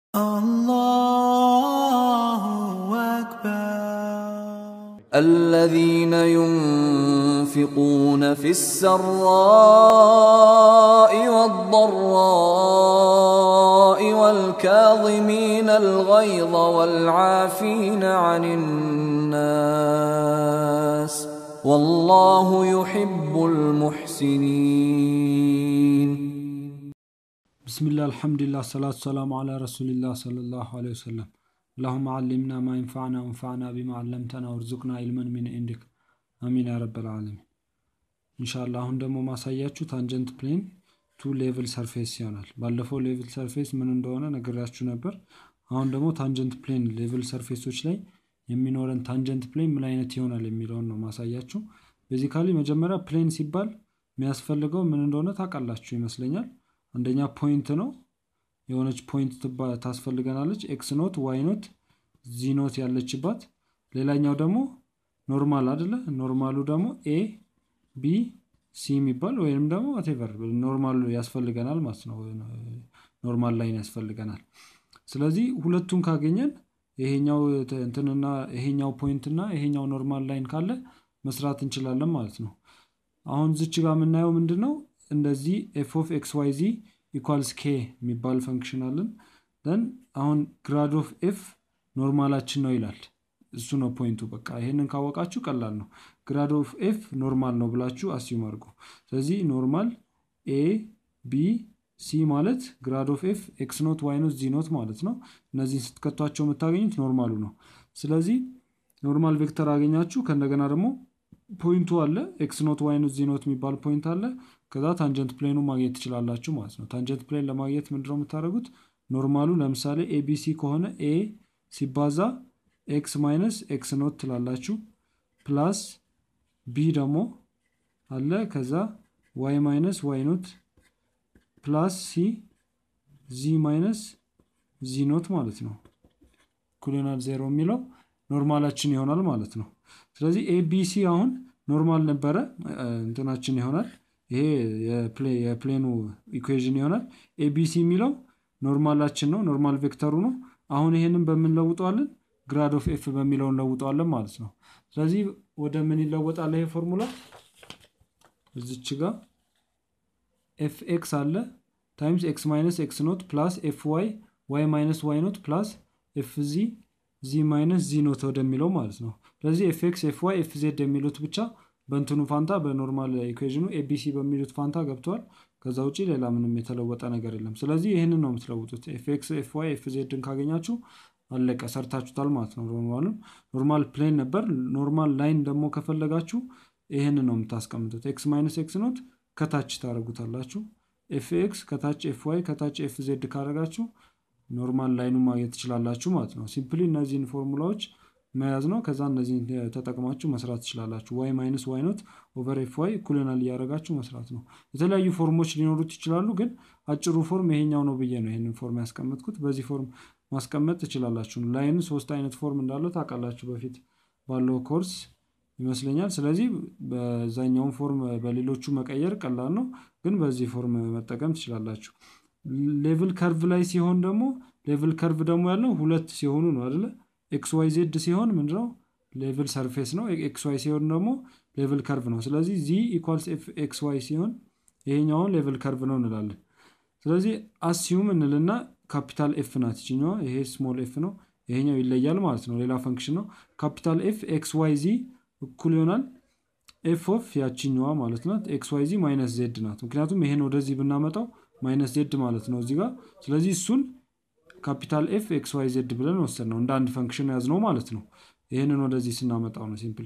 الله أكبر الذين ينفقون في السراء والضراء والكاظمين الغيظ والعافين عن الناس والله يحب المحسنين بسم الله الحمد لله الصلاة والسلام على رسول الله صلى الله عليه وسلم اللهم علمنا ما ينفعنا وانفعنا بما علمتنا وارزقنا علما من عندك አሚን ያ ረበል ዓለሚን ኢንሻላ አሁን ደግሞ ማሳያችሁ ታንጀንት ፕሌን ቱ ሌቭል ሰርፌስ ይሆናል ባለፈው ሌቭል ሰርፌስ ምን እንደሆነ ነግራችሁ ነበር አሁን ደግሞ ታንጀንት ፕሌን ሌቭል ሰርፌሶች ላይ የሚኖረን ታንጀንት ፕሌን ምን አይነት ይሆናል የሚለውን ነው ማሳያችሁ ቤዚካሊ መጀመሪያ ፕሌን ሲባል የሚያስፈልገው ምን እንደሆነ ታውቃላችሁ ይመስለኛል አንደኛ ፖይንት ነው የሆነች ፖይንት ትባ- ታስፈልገናለች ኤክስ ኖት ዋይ ኖት ዚ ኖት ያለችባት ሌላኛው ደግሞ ኖርማል አደለ ኖርማሉ ደግሞ ኤ ቢ ሲ የሚባል ወይም ደግሞ ቴቨር ኖርማል ያስፈልገናል ማለት ነው ኖርማል ላይን ያስፈልገናል ስለዚህ ሁለቱን ካገኘን ይሄኛው ተ- እንትንና ይሄኛው ፖይንት እና ይሄኛው ኖርማል ላይን ካለ መስራት እንችላለን ማለት ነው አሁን ዝች ጋር የምናየው ምንድን ነው እንደዚህ ኤፍ ኦፍ ኤክስ ዋይ ዚ ኢኳልስ ኬ የሚባል ፈንክሽን አለን ደን አሁን ግራድ ኦፍ ኤፍ ኖርማላችን ነው ይላል እሱ ነው ፖይንቱ በቃ ይሄንን ካወቃችሁ ቀላል ነው ግራድ ኦፍ ኤፍ ኖርማል ነው ብላችሁ አስዩም አድርጉ ስለዚህ ኖርማል ኤ ቢ ሲ ማለት ግራድ ኦፍ ኤፍ ኤክስ ኖት ዋይ ኖት ዚ ኖት ማለት ነው እነዚህን ስትከቷቸው የምታገኙት ኖርማሉ ነው ስለዚህ ኖርማል ቬክተር አገኛችሁ ከእንደገና ደግሞ ፖይንቱ አለ ኤክስ ኖት ዋይ ኖት ዚ ኖት የሚባል ፖይንት አለ ከዛ ታንጀንት ፕሌኑ ማግኘት ትችላላችሁ ማለት ነው ታንጀንት ፕሌን ለማግኘት ምንድነው የምታደርጉት ኖርማሉ ለምሳሌ ኤቢሲ ከሆነ ኤ ሲባዛ ኤክስ ማይነስ ኤክስ ኖት ትላላችሁ ፕላስ ቢ ደግሞ አለ ከዛ ዋይ ማይነስ ዋይ ኖት ፕላስ ሲ ዚ ማይነስ ዚ ኖት ማለት ነው ኩሊናል ዜሮ የሚለው ኖርማላችን ይሆናል ማለት ነው ስለዚህ ኤቢሲ አሁን ኖርማል ነበረ እ፣ እንትናችን ይሆናል ይሄ የፕሌ- የፕሌኑ ኢኩዌዥን ይሆናል ኤቢሲ የሚለው ኖርማላችን ነው ኖርማል ቬክተሩ ነው አሁን ይሄንን በምን ለውጠዋለን ግራድ ኦፍ ኤፍ በሚለው እንለውጠዋለን ማለት ነው ስለዚህ ወደ ምን ይለወጣል ይሄ ፎርሙላ እዚች ጋር ኤፍ ኤክስ አለ ታይምስ ኤክስ ማይነስ ኤክስ ኖት ፕላስ ኤፍ ዋይ ዋይ ማይነስ ዋይ ኖት ፕላስ ኤፍ ዚ ዚ ማይነስ ዚ ኖት ወደሚለው ማለት ነው ስለዚህ ኤፍ ኤክስ ኤፍ ዋይ ኤፍ ዜድ የሚሉት ብቻ በእንትኑ ፋንታ በኖርማል ኢኩዌዥኑ ኤቢሲ በሚሉት ፋንታ ገብተዋል ከዛ ውጭ ሌላ ምንም የተለወጠ ነገር የለም ስለዚህ ይህንን ነው የምትለውጡት ኤፍ ኤክስ ኤፍ ዋይ ኤፍ ዜድን ካገኛችሁ አለቀ ሰርታችሁታል ማለት ነው ኖርማሉን ኖርማል ፕሌን ነበር ኖርማል ላይን ደግሞ ከፈለጋችሁ ይህንን ነው የምታስቀምጡት ኤክስ ማይነስ ኤክስ ኖት ከታች ታደረጉታላችሁ ኤፍ ኤክስ ከታች ኤፍ ዋይ ከታች ኤፍ ዜድ ካደረጋችሁ ኖርማል ላይኑ ማግኘት ትችላላችሁ ማለት ነው ሲምፕሊ እነዚህን ፎርሙላዎች መያዝ ነው ከዛ እነዚህን ተጠቅማችሁ መስራት ትችላላችሁ ዋይ ማይነስ ዋይ ኖት ኦቨር ኤፍ ዋይ እኩልናል እያደረጋችሁ መስራት ነው የተለያዩ ፎርሞች ሊኖሩት ይችላሉ ግን አጭሩ ፎርም ይሄኛው ነው ብዬ ነው ይህንን ፎርም ያስቀመጥኩት በዚህ ፎርም ማስቀመጥ ትችላላችሁ ላይን ሶስት አይነት ፎርም እንዳለው ታውቃላችሁ በፊት ባለው ኮርስ ይመስለኛል ስለዚህ በዛኛውን ፎርም በሌሎቹ መቀየር ቀላል ነው ግን በዚህ ፎርም መጠቀም ትችላላችሁ ሌቭል ከርቭ ላይ ሲሆን ደግሞ ሌቭል ከርቭ ደግሞ ያለው ሁለት ሲሆኑ ነው አደለ ኤክስ ዋይ ዜድ ሲሆን ምንድነው ሌቭል ሰርፌስ ነው ኤክስ ዋይ ሲሆን ደግሞ ሌቭል ከርቭ ነው ስለዚህ ዚ ኢኳልስ ኤክስ ዋይ ሲሆን ይሄኛውን ሌቭል ከርቭ ነው እንላለን ስለዚህ አስዩም እንልና ካፒታል ኤፍ ናት ይችኛዋ ይሄ ስሞል ኤፍ ነው ይሄኛው ይለያል ማለት ነው ሌላ ፈንክሽን ነው ካፒታል ኤፍ ኤክስ ዋይ ዚ እኩል ይሆናል ኤፍ ኦፍ ያችኛዋ ማለት ናት ኤክስ ዋይ ዚ ማይነስ ዜድ ናት ምክንያቱም ይሄን ወደዚህ ብናመጣው ማይነስ ዜድ ማለት ነው እዚህ ጋር ስለዚህ እሱን ካፒታል ኤፍ ኤክስ ዋይ ዜድ ብለን ወሰድ ነው እንደ አንድ ፈንክሽን ያዝ ነው ማለት ነው ይህንን ወደዚህ ስናመጣው ነው ሲምፕሊ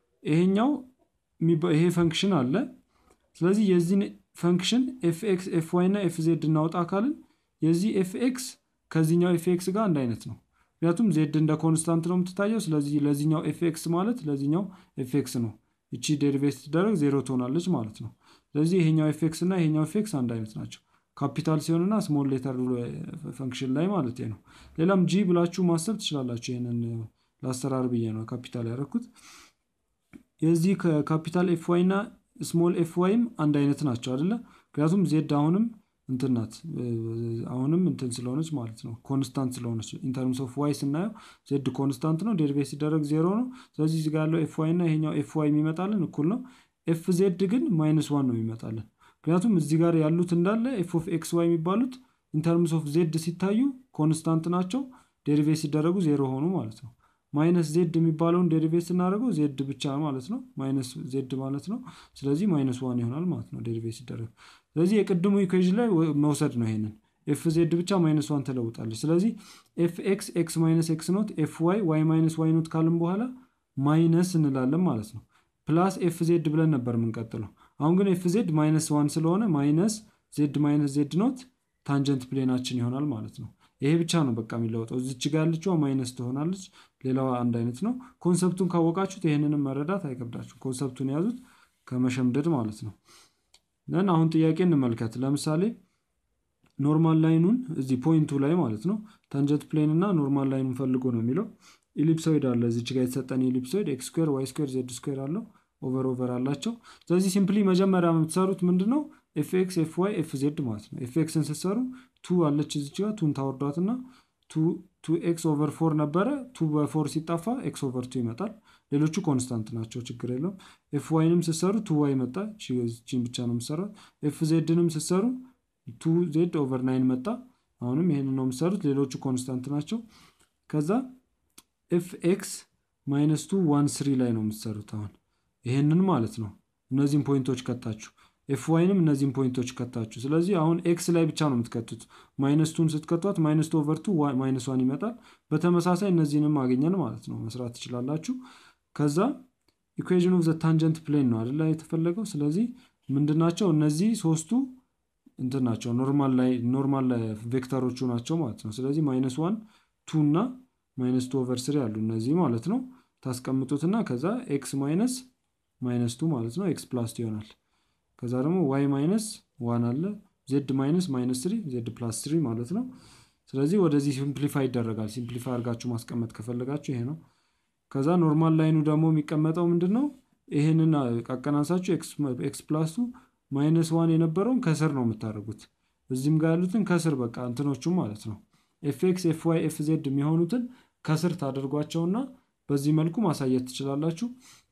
ይሄኛው የሚባ- ይሄ ፈንክሽን አለ ስለዚህ የዚህን ፈንክሽን ኤፍ ኤክስ ኤፍ ዋይ እና ኤፍ ዜድ እናውጣ ካልን የዚህ ኤፍ ኤክስ ከዚህኛው ኤፍ ኤክስ ጋር አንድ አይነት ነው ምክንያቱም ዜድ እንደ ኮንስታንት ነው የምትታየው ስለዚህ ለዚህኛው ኤፍ ኤክስ ማለት ለዚህኛው ኤፍ ኤክስ ነው እቺ ዴሪቬት ስትደረግ ዜሮ ትሆናለች ማለት ነው ስለዚህ ይሄኛው ኤፍ ኤክስ እና ይሄኛው ኤፍ ኤክስ አንድ አይነት ናቸው ካፒታል ሲሆንና ስሞል ሌተር ፈንክሽን ላይ ማለት ነው ሌላም ጂ ብላችሁ ማሰብ ትችላላችሁ ይህንን ለአሰራር ብዬ ነው ካፒታል ያደረኩት የዚህ ካፒታል ኤፍ ዋይ እና ስሞል ኤፍ ዋይም አንድ አይነት ናቸው አደለ ምክንያቱም ዜድ አሁንም እንትን ናት አሁንም እንትን ስለሆነች ማለት ነው ኮንስታንት ስለሆነች ኢንተርምስ ኦፍ ዋይ ስናየው ዜድ ኮንስታንት ነው ዴሪቬት ሲደረግ ዜሮ ነው ስለዚህ እዚህ ጋር ያለው ኤፍ ዋይ እና ይሄኛው ኤፍ ዋይ የሚመጣልን እኩል ነው ኤፍ ዜድ ግን ማይነስ ዋን ነው የሚመጣልን ምክንያቱም እዚህ ጋር ያሉት እንዳለ ኤፍ ኦፍ ኤክስ ዋይ የሚባሉት ኢንተርምስ ኦፍ ዜድ ሲታዩ ኮንስታንት ናቸው ዴሪቬት ሲደረጉ ዜሮ ሆኑ ማለት ነው ማይነስ ዜድ የሚባለውን ዴሪቬት ስናደርገው ዜድ ብቻ ማለት ነው ማይነስ ዜድ ማለት ነው ስለዚህ ማይነስ ዋን ይሆናል ማለት ነው ዴሪቬት ሲደረግ ስለዚህ የቅድሙ ኢኩዌዥን ላይ መውሰድ ነው ይሄንን ኤፍ ዜድ ብቻ ማይነስ ዋን ተለውጣለች ስለዚህ ኤፍ ኤክስ ኤክስ ማይነስ ኤክስ ኖት ኤፍ ዋይ ዋይ ማይነስ ዋይ ኖት ካልን በኋላ ማይነስ እንላለን ማለት ነው ፕላስ ኤፍ ዜድ ብለን ነበር የምንቀጥለው አሁን ግን ኤፍ ዜድ ማይነስ ዋን ስለሆነ ማይነስ ዜድ ማይነስ ዜድ ኖት ታንጀንት ፕሌናችን ይሆናል ማለት ነው ይሄ ብቻ ነው በቃ የሚለወጠው እዚች ጋ ያለችዋ ማይነስ ትሆናለች ሌላዋ አንድ አይነት ነው ኮንሰፕቱን ካወቃችሁት ይህንንም መረዳት አይከብዳችሁ ኮንሰፕቱን የያዙት ከመሸምደድ ማለት ነው ን አሁን ጥያቄ እንመልከት ለምሳሌ ኖርማል ላይኑን እዚህ ፖይንቱ ላይ ማለት ነው ታንጀንት ፕሌን እና ኖርማል ላይኑን ፈልጎ ነው የሚለው ኢሊፕሶይድ አለ እዚች ጋር የተሰጠን ኢሊፕሶይድ ኤክስ ስኩር ዋይ ስኩር ዜድ ስኩር አለው ኦቨር ኦቨር አላቸው ስለዚህ ሲምፕሊ መጀመሪያ የምትሰሩት ምንድን ነው ኤፍ ኤክስ ኤፍ ዋይ ኤፍ ዜድ ማለት ነው ኤፍ ኤክስን ስትሰሩ ቱ አለች እዚች ጋር ቱን ታወርዷት እና ቱ ኤክስ ኦቨር ፎር ነበረ ቱ በፎር ሲጣፋ ኤክስ ኦቨር ቱ ይመጣል ሌሎቹ ኮንስታንት ናቸው ችግር የለውም ኤፍ ዋይንም ስትሰሩ ቱ ዋይ መጣ ቺን ብቻ ነው የምሰራት ኤፍ ዜድንም ስትሰሩ ቱ ዜድ ኦቨር ናይን መጣ አሁንም ይሄንን ነው የምሰሩት ሌሎቹ ኮንስታንት ናቸው ከዛ ኤፍ ኤክስ ማይነስ ቱ ዋን ስሪ ላይ ነው የምትሰሩት አሁን ይሄንን ማለት ነው እነዚህም ፖይንቶች ከታችሁ ኤፍ ዋይንም እነዚህም ፖይንቶች ከታችሁ ስለዚህ አሁን ኤክስ ላይ ብቻ ነው የምትከቱት ማይነስ ቱን ስትከቷት ማይነስ ቱ ኦቨር ቱ ማይነስ ዋን ይመጣል በተመሳሳይ እነዚህንም አገኘን ማለት ነው መስራት ትችላላችሁ ከዛ ኢኩዌዥን ኦፍ ዘ ታንጀንት ፕሌን ነው አደላ የተፈለገው ስለዚህ ምንድናቸው እነዚህ ሶስቱ እንትን ናቸው ኖርማል ላይ ኖርማል ቬክተሮቹ ናቸው ማለት ነው ስለዚህ ማይነስ ዋን ቱ እና ማይነስ ቱ ኦቨር ስሪ አሉ እነዚህ ማለት ነው ታስቀምጡትና ከዛ ኤክስ ማይነስ ማይነስ ቱ ማለት ነው ኤክስ ፕላስ ይሆናል ከዛ ደግሞ ዋይ ማይነስ ዋን አለ ዜድ ማይነስ ማይነስ ስሪ ዜድ ፕላስ ስሪ ማለት ነው ስለዚህ ወደዚህ ሲምፕሊፋይ ይደረጋል ሲምፕሊፋይ አድርጋችሁ ማስቀመጥ ከፈለጋችሁ ይሄ ነው ከዛ ኖርማል ላይኑ ደግሞ የሚቀመጠው ምንድን ነው ይህንን አቀናንሳችሁ ኤክስ ፕላሱ ማይነስ ዋን የነበረውን ከስር ነው የምታደርጉት እዚህም ጋር ያሉትን ከስር በቃ እንትኖቹ ማለት ነው ኤፍ ኤክስ ኤፍ ዋይ ኤፍ ዜድ የሚሆኑትን ከስር ታደርጓቸውና በዚህ መልኩ ማሳየት ትችላላችሁ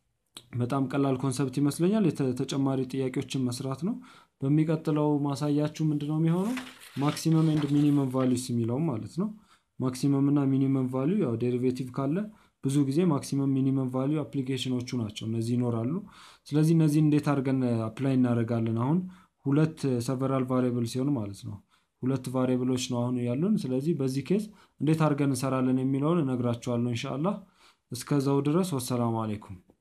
በጣም ቀላል ኮንሰፕት ይመስለኛል ተጨማሪ ጥያቄዎችን መስራት ነው በሚቀጥለው ማሳያችሁ ምንድነው የሚሆነው ማክሲመም ኤንድ ሚኒመም ቫሊዩስ የሚለው ማለት ነው ማክሲመም እና ሚኒመም ቫሊዩ ያው ዴሪቬቲቭ ካለ ብዙ ጊዜ ማክሲመም ሚኒመም ቫሊዩ አፕሊኬሽኖቹ ናቸው እነዚህ ይኖራሉ ስለዚህ እነዚህ እንዴት አድርገን አፕላይ እናደርጋለን አሁን ሁለት ሰቨራል ቫሪብል ሲሆን ማለት ነው ሁለት ቫሪብሎች ነው አሁን ያሉን ስለዚህ በዚህ ኬዝ እንዴት አድርገን እንሰራለን የሚለውን እነግራችኋለሁ እንሻላ እስከዛው ድረስ ወሰላሙ አሌይኩም